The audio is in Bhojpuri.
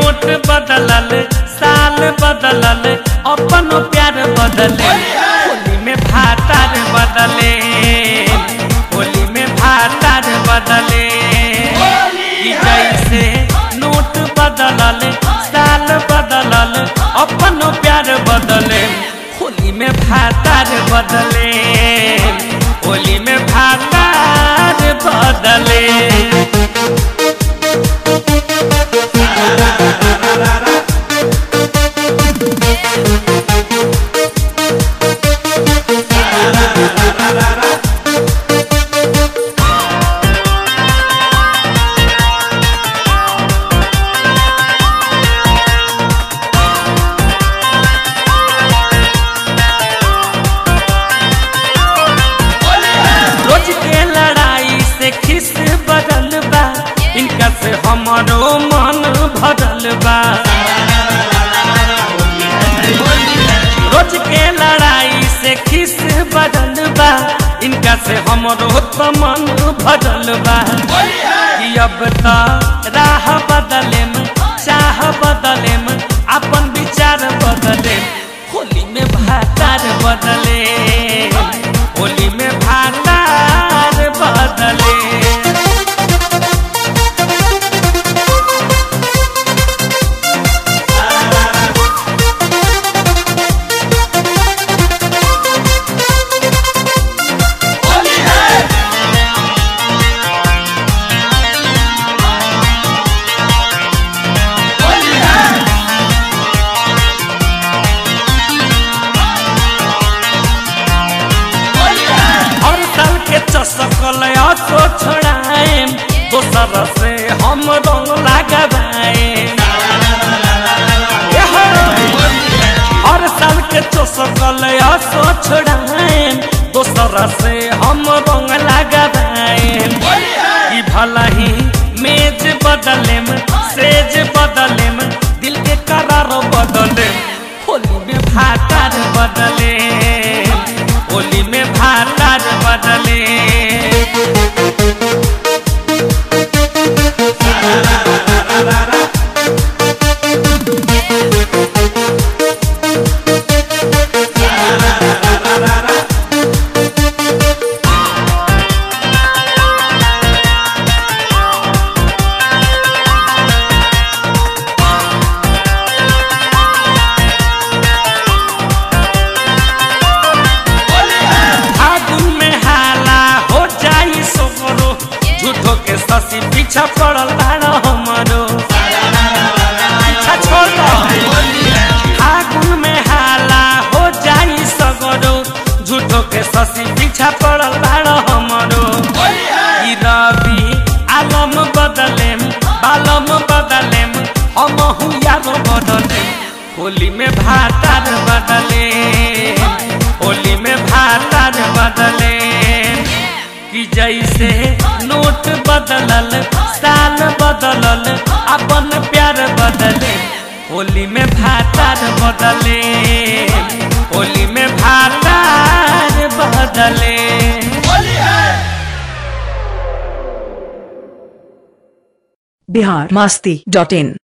नोट बदलल साल बदलल अपन प्यार बदले होली में भातार बदले होली में भातार बदले कि जैसे नोट बदलल साल बदलल अपन प्यार बदले होली में भातार बदले होली में भातार बदले रोज के लड़ाई से खिस बदल बा इनका से हमारो मन भरल बा रोज के लड़ाई से खिस बदल बा इनका से हमारो तो मन भरल बा कि अब तो राह बदले में चाह बदले में अपन विचार बदले होली में भातार बदले होली में भातार बदले हर साल के चसकल असो छोड़ाएम दोसर से हम रंग लगाबाएम हर साल के चसकल असो छोड़ाएम दोसर से हम रंग लगाबाएम कि भला ही मेज बदलेम सेज बदलेम दिल के करार बदले होली में भातार बदले होली में भातार बदले फागुन में हाला हो जाई सोमरो झूठो के ससी पीछा पड़ल बाड़ा हमरो पीछा छोड़ दो फागुन में हाला हो जाई सगरो झूठो के ससी पीछा पड़ल बाड़ा हमरो ई रवि आलम बदलेम बालम बदलेम हम यार बदलेम होली में भातार बदले होली में भातार बदले कि जैसे नोट बदलल साल बदलल अपन प्यार बदले होली में भातार बदले होली में भातार बदले बिहार मस्ती डॉट इन